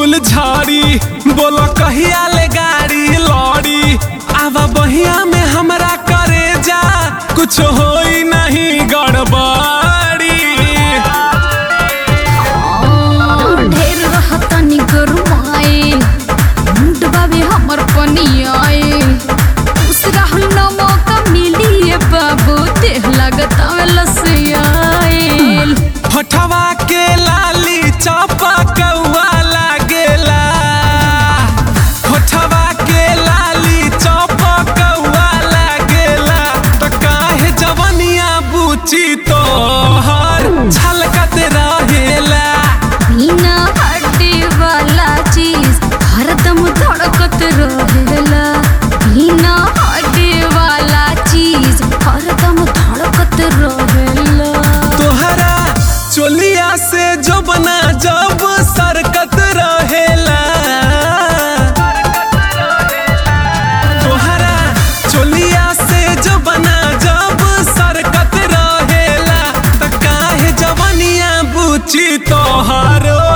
फूल झाड़ी बोलो कहिया ले गाड़ी लौड़ी आवा बहिया में हमरा करे जा कुछ होई नहीं गड़बड़ी ढेर रहतनी गरुआए मुंड बाबे हमर पनियाए उस राहुल न मौका मिली ए बाबू देह लागत लसियाए होठवा के लाली चापा कौआ लागेला होठवा के लाली चापा कौआ लागेला त काहे जवनिया बुची तोहर छलकत रहेला बिना हड्डी वाला चीज हरदम धड़कत रहेला बिना हड्डी वाला चीज हरदम धड़कत रहेला तोहरा चोलिया से जो बना जब सरकत रहेला तोहरा चोलिया से जो बना जब सरकत रहेला त काहे जवनिया बुची तोहरो